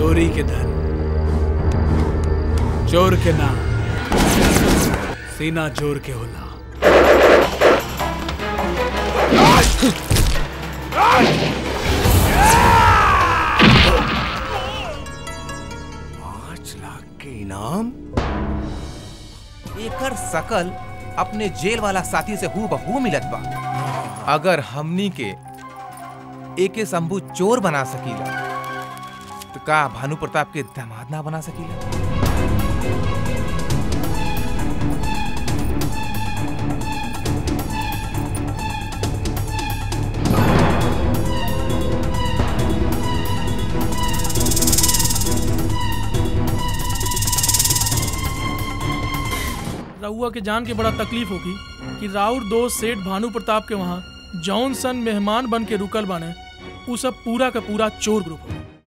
चोरी के धन चोर के ना सीना जोर के होला पाँच लाख के इनाम एकर सकल अपने जेल वाला साथी से हु बहू मिलत बा अगर हमनी के एके शंभू चोर बना सकीला तो का भानु प्रताप के दामाद ना बना सकीला रउआ के जान के बड़ा तकलीफ होगी कि राउर दोस्त सेठ भानु प्रताप के वहाँ जौन सन मेहमान बन के रुकल बाने उ सब पूरा का पूरा चोर ग्रुप हो